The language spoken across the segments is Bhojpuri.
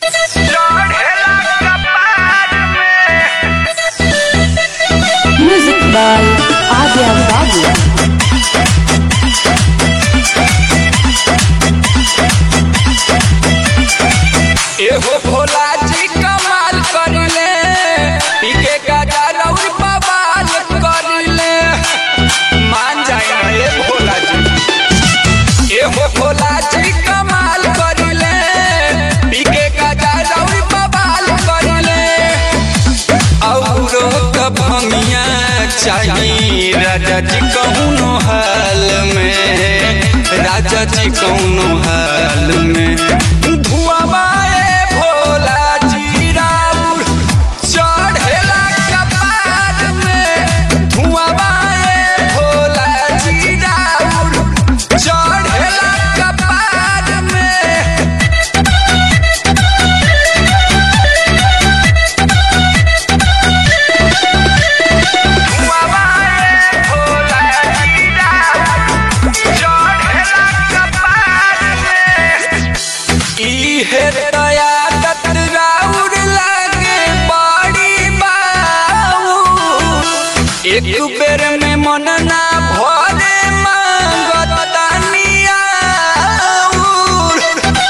Music by Adya Babu. एहो भोला जी कमाल करिले पीके गाजा रौर बवाल करिले मान जाए ना ए भोला जी एहो भोला जी कमाल करिले पीके गाजा रौर बवाल करिले औरो कभमिया चाहिए राजा जी कौनो हाल में राजा जी कौनो हाल में धुआं भोला जी राउर चढ़ेला कपार में धुआं भोला जी राउर चढ़ेला कपार में इहे दयादत राउर लागे बड़ी बाऊ एक बेर में मन ना भरे मांगतानी आउर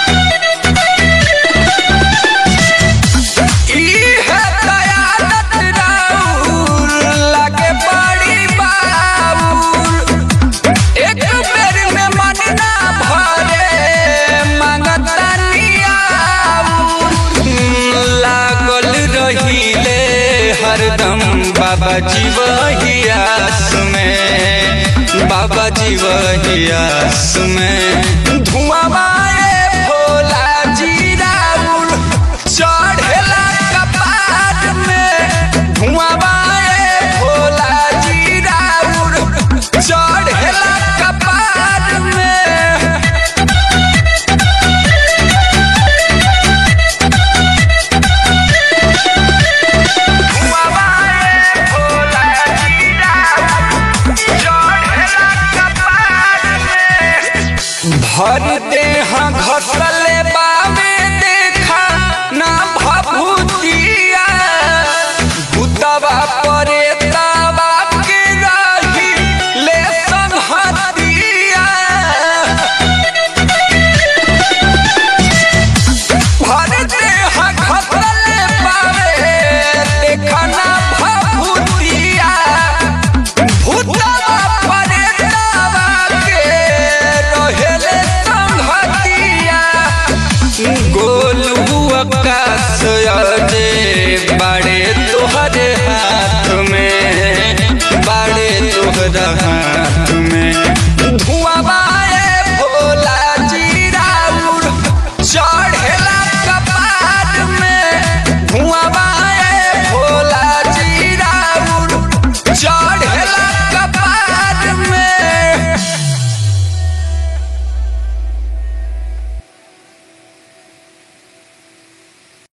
इहे दयादत राउर लागे बड़ी बाऊर एक बेर में मन ना भरे मांगतानी आउर लागल रहिले हरदम बाबा जी वही आस में बाबा जी वही आस में धुआं मारे भोला जी राउर चढ़ेला कपार में धुआं मारे भोला जी राउर चढ़ेला कपार में भर देह घसले बामे देखा ना भभूतिया भूतवा परे तावा के रही ले संहतिया भर देह घसले बामे देखा ना भभूतिया भूतवा परे तावा के रहेले संहतिया गोलू आकाश अजे बाड़े तोहरे हाथ में बाड़े तोहरा